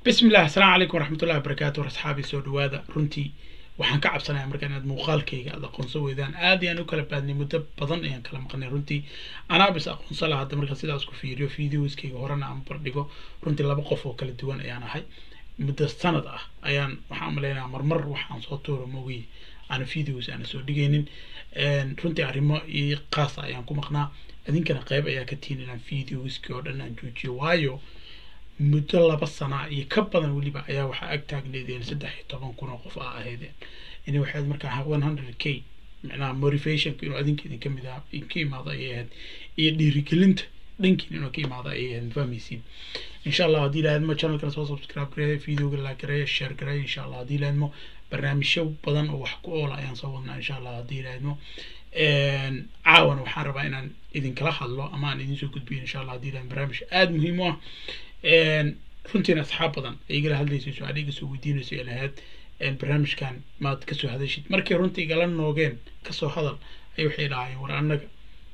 bismi illah asalaamu calaykum waraxmatullahi wabarakaatu war asxaabi soo dhawaada runtii waxaan ka cabsanaya marka inaad muuqaalkayga aad aqoonsan weydaan aad ayaan u kala baadnay muddo badan ayaan kala maqnay runtii anaa bis aqoonsan laha hadda markaa sidaas ku fiiriyo videoskayga horena aan bardhigo runtii laba qof oo kala duwan ayaan ahay muddo sanad ah ayaan waxaan umaleynaya marmar waxaan soo tuuro mogiy aana videos aana soo dhigaynin runtii arrimo iyo qaasa ayaan ku maqnaa idinkana qayb ayaa ka tihin inaan videoskii oo dhan aan joojiyo waayo muddo laba sana iyo ka badan weliba ayaa waxaa ag taagneedeen saddex iyo toban kun oo qof aa ahaydeen ini waxayd markaa one hundred k micnaha motivationka inuu adinka idinka mid ah ka imaado ayay ahayd iyo dhiirigelinta dhankiin inuu ka imaado ayay ahayd fahmaysiin insha allah haddii ilaahadmo channelkana soo subscribe gareeya videoga like gareeya share gareeya insha allah haddii ilaahadmo barnaamijyo badan oo wax ku oola ayaan soo wadnaa insha allah haddii ilaahadmo caawana waxaan rabaa inaan idinkala hadlo ama aan idinsoo gudbiyo insha allah haddii ilaahad barnaamij aada muhiim u ah runtiina asxaab badan ay igala hadlaysa su-aal iga soo weydiinayso ee lahayd barnaamijkan maad kasoo hadashid markay runtii igala noogeen kasoo hadal ay waxay dhahaayeen war annaga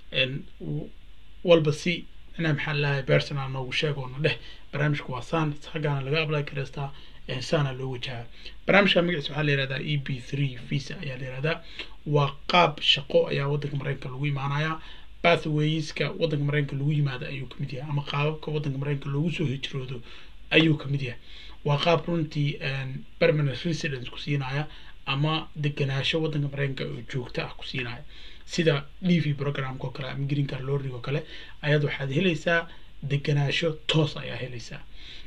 walba si inaa maxaa lahay personal noogu sheeg oo na dheh barnaamijka waa saan xaggaana laga apply karaystaa saana loo wajahaa barnaamijka magaciisa waxaa la yihahdaa e b three visa ayaa la yihahdaa waa qaab shaqo ayaa waddanka mareykanka lagu imaanayaa pathwayska waddanka mareykanka lagu yimaado ayuu kamid yahay ama qaababka waddanka mareykanka loogu soo hijroodo ayuu kamid yahay waa qaab runtii permanent residence ku siinaya ama deganaasho waddanka mareykanka oo joogto ah ku siinaya sida d v programka oo kale ama green car lorrig oo kale ayaad waxaad helaysaa deganaasho toos ayaa helaysaa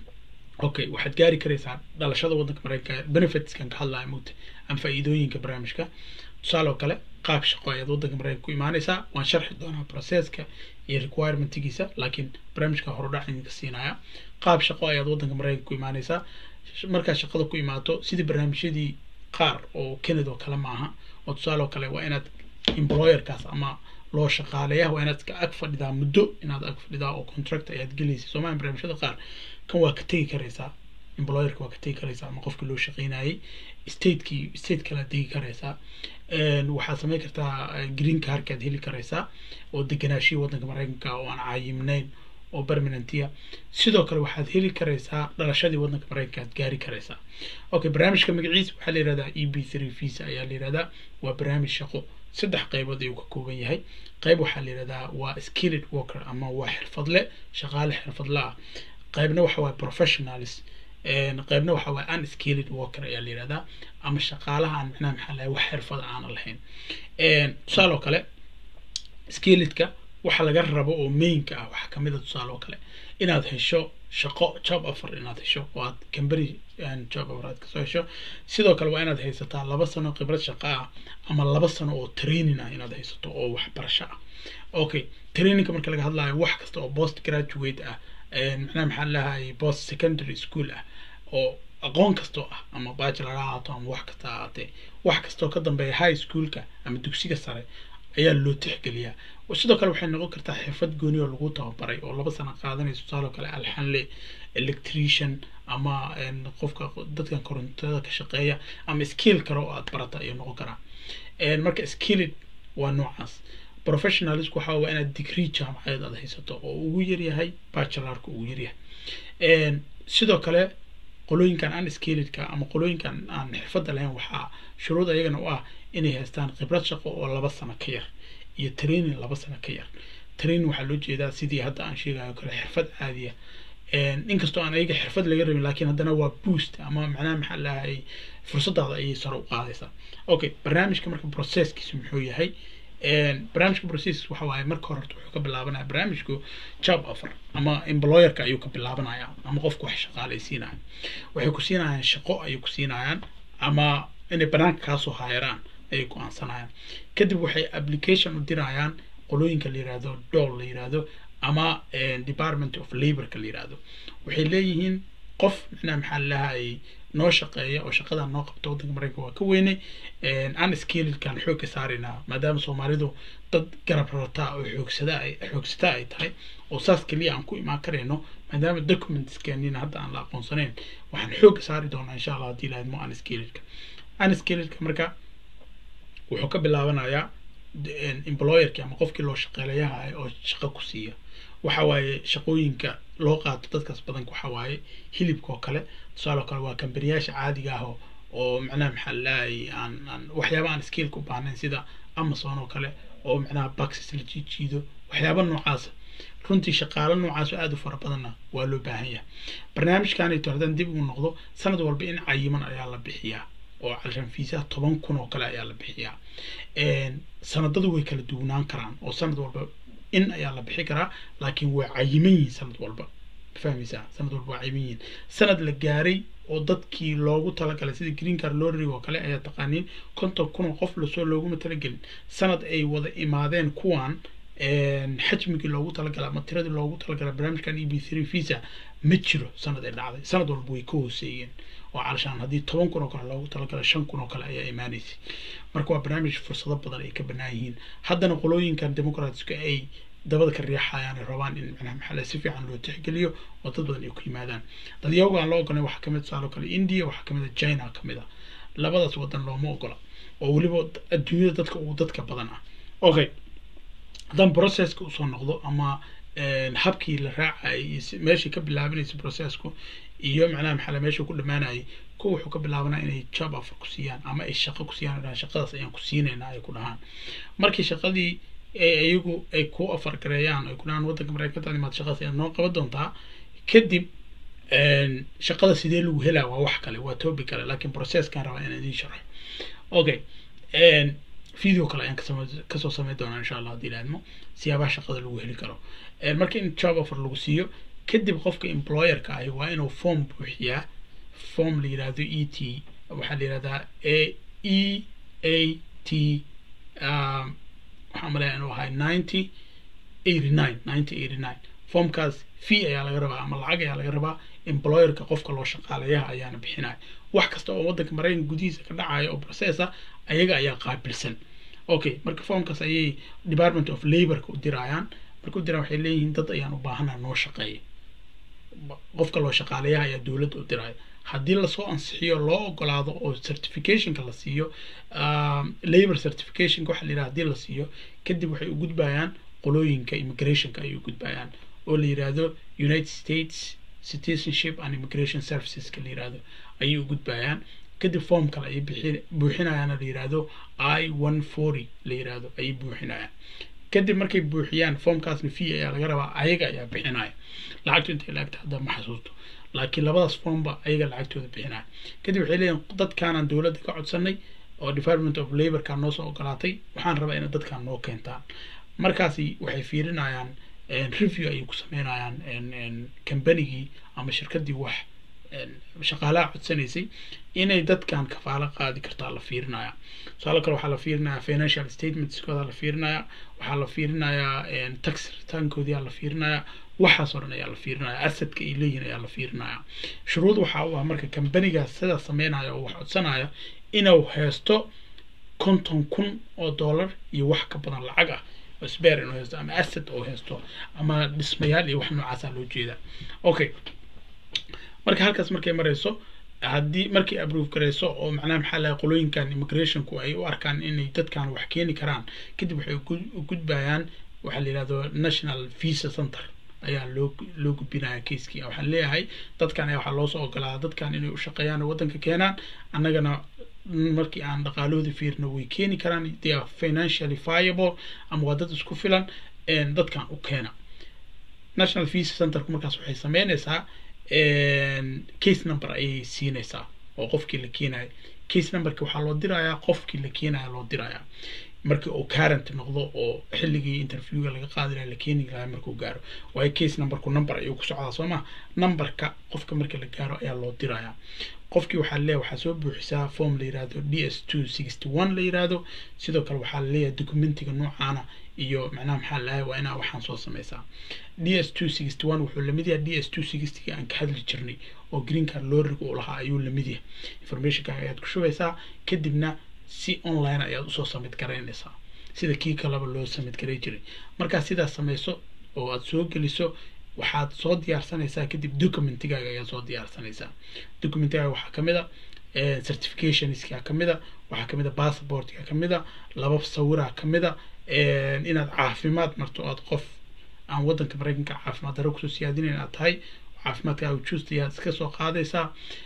okay waxaad gaari karaysaa dhalashada waddanka mareykanka benefitskan ka hadlaya mugta ama faa'iidooyinka barnaamijka tusaale oo kale qaab shaqo ayaad waddanka mareykanka ku imaanaysaa waan sharxi doonaa processka iyo requirementigiisa laakiin barnaamijka horudhac idinka siinaya qaab shaqo ayaad waddanka mareykanka ku imaanaysaa markaad shaqada ku imaato sidii barnaamijyadii qaar oo canada oo kale maaha oo tusaale oo kale waa inaad employerkaas ama loo shaqaaleeya waa inaad ag fadhidaa muddo inaad ag fadhidaa oo contract ayaad gelaysa soomaaliya barnaamijyada qaar kan waa ka tegi karaysaa employerka waa ka tegi karaysaa ama qofkii loo shaqeynayay stateki state kale aad degi karaysaa waxaad samayn kartaa green carkaad heli karaysaa oo deganaashihii waddanka mareykanka oo aan caayimnayn oo permanentia sidoo kale waxaad heli karaysaa dhalashadii waddanka mareykanka aad gaari karaysaa okay barnaamijka magaciisa waxaa la yihahdaa e b three visa ayaa la yihahdaa waa barnaamij shaqo saddex qaybood ayuu ka kooban yahay qayb waxaa la yihahdaa waa skilled worker ama waa xirfadle shaqaale xirfadle ah qaybna waxa waye professionalis qaybna waxa waye unskilled worker ayaa la yihahdaa ama shaqaalaha aan micnaha maxaa lahay wax xirfada aana lahayn tusaale oo kale skilledka waxa laga rabo oo mainka ah waxaa kamid a tusaale oo kale inaad hesho shaqo job offer inaad hesho oo aad cambary job offer aad kasoo hesho sidoo kale waa inaad haysataa laba sano khibrad shaqo ah ama laba sano oo training ah inaad haysato oo waxbarasho ah okay trainingka marka laga hadlayo wax kasta oo post graduate ah macnaha maxaa lahay post secondary school ah oo aqoon kastoo ah ama bachelor ha ahaato ama wax kasta ahaatee wax kastoo ka dambeeya high schoolka ama dugsiga sare ayaa loo tixgeliyaa sidoo kale waxay noqon kartaa xirfad gooni oo lagu tababaray oo laba sano qaadanayso tusaaloo kale alxanle electrician ama qofka dadkan korontada ka shaqeeya ama skill kale oo aad barata ayuu noqon karaa marka skilled waa noocaas professionalisku waxa waa inaad degree jaamacadeed aad haysato oo ugu yaryahay bachelorka ugu yaryahay sidoo kale qolooyinkan unskilledka ama qolooyinkan aan xirfadda lahayn waxaa shuruud ayagana u ah inay haystaan khibrad shaqo oo laba sano ka yar iyo training laba sano ka yar training waxaa loo jeedaa sidii hadda aan sheegayo kale xirfad caadiya inkastoo aan ayaga xirfad laga rabin laakiin haddana waa boost ama macnaha maxaa lahay fursadaada ayay sare u qaadaysaa okay barnaamijka marka processkiisu muxuu yahay barnaamijka process waxa waaye marka hore wuxuu ka bilaabanaya barnaamijku job offer ama employerka ayuu ka bilaabanaya ama qofku wax shaqaalaysiinaya waxay ku siinayaan shaqo ayay ku siinayaan ama inay banaanka kaasoo haayaraan ayay go-aansanayaan kadib waxay application u dirayaan qolooyinka la yihahdo dool la yihahdo ama department of laborka la yihahdo waxay leeyihiin qof micnaha maxaa lahay noo shaqeeya oo shaqadan noo qabta waddanka mareykanka waa ka weynay unskilledkan xoogka saaraynaa maadaama soomaalidu dad garab rarataa oo xoogsada ay xoogsataa ay tahay oo saas keliya aan ku imaan karayno maadaama documentskenina hadda aan la aqoonsanayn waxaan xoogga saari doonaa insha allah haddii lahadmo unskilledka unskilledka marka wuxuu ka bilaabanayaa employerki ama qofkii loo shaqeelayaha oo shaqo ku siiya waxa waaye shaqooyinka loo qaato dadkaas badanka waxa waaye hilibka oo kale tusaale oo kale waa kambaniyaasha caadiga ah oo oo macnaha maxaa lalahay aan aan waxyaaba aan skiilka u baahnayn sida amazon oo kale oo macnaha baxes la jiijiido waxyaaba noocaasa runtii shaqaalo noocaas oo aada u fara badanna waa loo baahan yahay barnaamijkanayto haddaan dib ugu noqdo sanad walba in cayiman ayaa la bixiyaa oo calshan fiisaha toban kun oo kale ayaa la bixiyaa sanadadu way kala duwanaan karaan oo sanad walba in ayaa la bixi karaa laakiin waa cayiman yihiin sanad walba fahmaysaa sanad walba waa cayiman yihiin sanad la gaaray oo dadkii loogu talagalay sida green card lottery oo kale ayaa taqaaniin konton kun oo qof lasoo looguma talagelin sanad ay wada imaadeen kuwan xajmigii loogu talagalay ama tiradii loogu talagalay barnaamijkan e b three visa ma jiro sanad ay dhacday sanad walba way ka hooseeyeen oo calashaan haddii toban kun oo kale loogu talagalay shan kun oo kale ayaa imaanaysay marka waa barnaamij fursado badan ay ka banaan yihiin haddana qolooyinkan democratska ay dabada ka riixayaan ay rabaan in macnaha maxaa si fiican loo tixgeliyo oo dad badan ay ku yimaadaan dadyawga aan loo ogolay waxaa kamid tusaale kale india waxaa kamid a china kamid a labadaas wadan looma ogola oo weliba adduunyada dadka ugu dadka badan ah okay haddaan processka usoo noqdo ama habkii la raacayay iyo meeshii ka bilaabanaysa processku iyo macnaha maxaa meeshuu ku dhamaanayay kuwa wuxuu ka bilaabanaa inay job offer ku siiyaan ama ay shaqo ku siiyaan dhahaan shaqadaas ayaan ku siinaynaa ay ku dhahaan markii shaqadii iyagu ay ku offer gareeyaan ay ku dhahaan waddanka mareykanka imaad shaqadaas ayaad noo qaban doontaa kadib shaqada sidee lagu helaa waa wax kale waa topic kale laakiin processkan rabaa inaan idiin sharxo okay video kale ayaan kasoo sameyn doonaa insha allah haddii laadmo siyaabaha shaqada lagu heli karo marka in job offer lagu siiyo kadib qofka employerka ahi waa inuu form buuxiyaa form la yirahdo e t waxaa la yirahdaa a e a t waxaan malaya inuu ahay ninety eighty nine ninety eighty nine formkaas fee ayaa laga rabaa ama lacag ayaa laga rabaa employerka qofka loo shaqaalayaha ayaana bixinaya wax kasta oo waddanka maraykanka gudihiisa ka dhacaya oo processa ayaga ayaa qaabilsan okay marka formkaas ayay department of laborka u dirayaan marka u diraan waxay leeyihiin dad ayaan u baahanaa noo shaqeeya qofka loo shaqaalayaha ayaa dowladda u diraya haddii lasoo ansixiyo loo ogolaado oo certificationka la siiyo labor certificationka waxa la yidhaha hadii la siiyo kadib waxay u gudbayaan qolooyinka immigrationka ayay u gudbayaan oo la yidhaahdo united states citizenship and immigration serviceska la yidhaahdo ayay u gudbayaan kadib form kale ayay bixi buuxinayaana la yidhaahdo i one forty la yidhaahdo ayay buuxinayaan kadib markay buuxiyaan formkaasna fee ayaa laga rabaa ayaga ayaa bixinaya lacagtu intay laagta hadda ma xasuusto laakiin labadaas formba ayaga lacagtooda bixinaya kadib waxay leeyihin dadkaanaan dowladda ka codsanay oo department of laborka noo soo ogolaatay waxaan rabaa inay dadkaan noo keentaan markaasi waxay fiirinayaan review ayay ku sameynayaan combanigii ama shirkadii wax shaqaalaha codsanaysay inay dadkan kafaalo qaadi kartaa la fiirinaya tusaale kale waxaa la fiirinayaa financial statementskooda la fiirinaya waxaa la fiirinayaa tax returnkoodii la fiirinayaa waxaas oo dhan ayaa la fiirinaya asadka ay leeyihin ayaa la fiirinaya shuruud waxaa u ah marka kambanigaas sidaa sameynaya oo wax codsanaya inuu haysto konton kun oo dollar iyo wax ka badan lacag ah oo sbeer inuu haysto ama asad oo haysto ama dhismayaal iyo wax noocaasaa loo jeedaa okay marka halkaas markay marayso haddii markay approve garayso oo macnaha maxaa lahay qolooyinkan immigrationku ay u arkaan inay dadkan wax keeni karaan kadib waxay u gudbayaan waxaa la yidhahdo national visa center ayaa loo loo gudbinaya keiskii waxaan leeyahay dadkan ayaa waxaa loosoo ogolaada dadkan inay u shaqeeyaan oo waddanka keenaan annagana markii aan dhaqaalahooda fiirino way keeni karaan they are financially viable ama waa dad isku filan dadkan u keena national visa centerku markaas waxay sameynaysaa case number ayay siinaysaa oo qofkii la keenayo case numberki waxaa loo dirayaa qofkii la keenaya loo dirayaa markii uu current noqdo oo xilligii interviewga laga qaadi lahaa la keeni lahaa markuu gaaro waayo case numberku number ayuu ku socdaa soo ma numberka qofka marka la gaaro ayaa loo dirayaa qofkii waxaa leeyahay waxaa soo buuxisaa form la yiraahdo d s two sixty one la yiraahdo sidoo kale waxaa leeyahay documentiga noocaana iyo macnaha maxaa lahay waa inaa waxaan soo sameysaa d s two sixty one wuxuu lamid yahay d s two sixtyga aan ka hadli jirnay oo green card looriga uu lahaa ayuu lamid yahay informationka ayaad ku shubaysaa kadibna si online ayaad usoo samid garaynaysaa sida kii kaleba loo samid garay jiray markaa sidaas sameyso oo aad soo geliso waxaad soo diyaarsanaysaa kadib documentigaaga ayaad soo diyaarsanaysaa documentigaaga waxaa kamid a certificationska kamid a waxaa kamid a passportka kamid a laba sawiraa kamid a inaad caafimaad marto aad qof aan waddanka maraykanka caafimaad darro kusoo siyaadinayn aad tahay caafimaadkaaga juusta aad iska soo qaadaysaa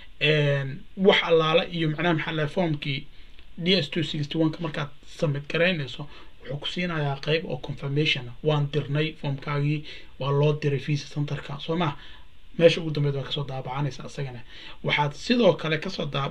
wax allaala iyo macnaha maxaa lahay formkii d s two sixty one ka markaad submit garaynayso wuxuu ku siinayaa qayb oo confirmation waan dirnay formkaagii waa loo diray visa centerka soo ma meesha ugu dambeyd waa kasoo daabacanaysa isagana waxaad sidoo kale kasoo daab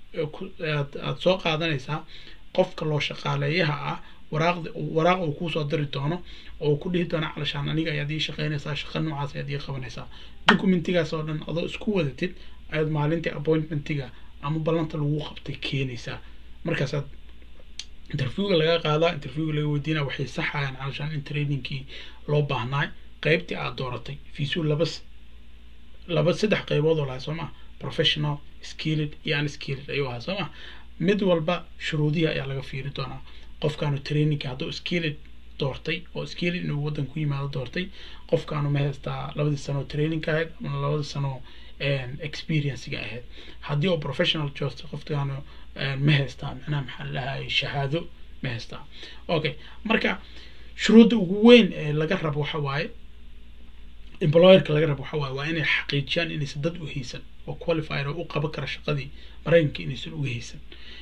aad soo qaadanaysaa qofka loo shaqaaleeyaha ah waraaqda waraaq uu kuusoo diri doono oo ku dhihi doono calashaan aniga ayaad ii shaqaynaysaa shaqa noocaas ayaad ii qabanaysaa documentigaas oo dhan adoo isku wadatid ayaad maalintii appointmentiga ama ballanta lagu qabtay keenaysaa markaasaad interviewga laga qaadaa interviewga laga weydiinaa waxay saxayaan calashaan in trainingkii loo baahnaay qaybtii aad dooratay fiisuu laba laba saddex qaybood oo lahay soo maa professional skilled iyo unskilled ayuu ahaa soo maa mid walba shuruudihii ayaa laga fiiri doonaa qofkaanu trainingka hadduu skilled doortay oo skilled inuu waddan ku yimaado doortay qofkaanu ma haystaa labadii sano trainingka ahayd ama labadii sano experiencega ahayd haddii oo professional joosta qofkaanu ma haystaa macnaha maxaa lahay shahaado ma haystaa okay marka shuruudda ugu weyn ee laga rabo waxa waaye employerka laga rabo waxa waaye waa inay xaqiijiyaan inaysan dad u haysan oo qualifier oo u qaban kara shaqadii maraykanka inaysan uga haysan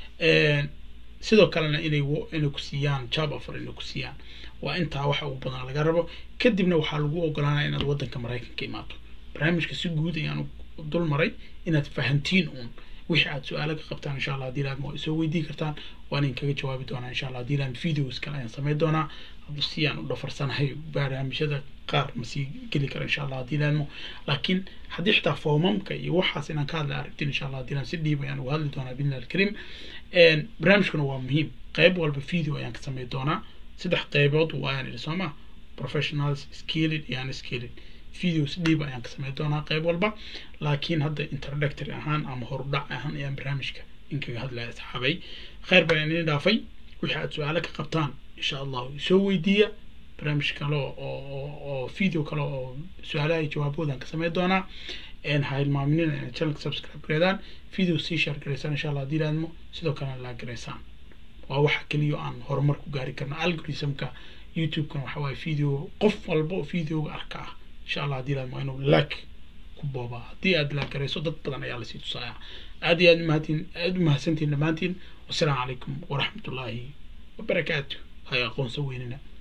sidoo kalena inay inay ku siiyaan job offer inay ku siiyaan waa intaa waxa ugu badan laga rabo kadibna waxaa lagu ogolaanaya inaad waddanka maraykanka imaato barnaamijka si guud ayaan dul maray inaad fahantiin uun wixii aad su-aalo ka qabtaan insha allah haddii laadma waa isoo weydii kartaan waan idinkaga jawaabi doonaa insha allah haddii laad videos kale ayaan samayn doonaa si aan u dhafarsanahay barnaamijyada qaar ma sii geli karo insha allah haddii laadmo laakiin haddii xitaa foomamka iyo waxaas inaan ka hadla aragtin insha allah haddii laan si dhiib ayaan uga hadli doonaa bidnillah alkarim barnaamijkuna waa muhiim qayb walba video ayaan ka samayn doonaa saddex qaybood waayaan idhi sooma professionals skilled iyo unskilled videos dhiib ayaan ka samayn doonaa qayb walba laakiin hadda introductory ahaan ama horudhac ahaan ayaan barnaamijka inkaga hadlaya asxaabay khayr baan idin dhaafay wixii aad su-aalo ka qabtaan insha allahu soo weydiiya barnaamij kale oo video kale oo su-aalaha iyo jawaaboodan ka samayn doonaa ha hilmaaminina inay channelka subscribe gareedaan video sii share gareysaan insha allah haddii laadmo sidoo kalena laa gareysaan waa waxa keliya aan horumar ku gaari karno algorithmka youtube-kana waxa waaye video qof walba oo videoga arka ah insha allah haddii laadmo inuu like ku boobaa haddii aad laa gareyso dad badan ayaa lasii tusaaya aad iyo aad umahadtiin aad umahadsantiin dhammaantiin wasalaamu calaykum waraxmatullaahi wabarakaatu hay aqoonso weynina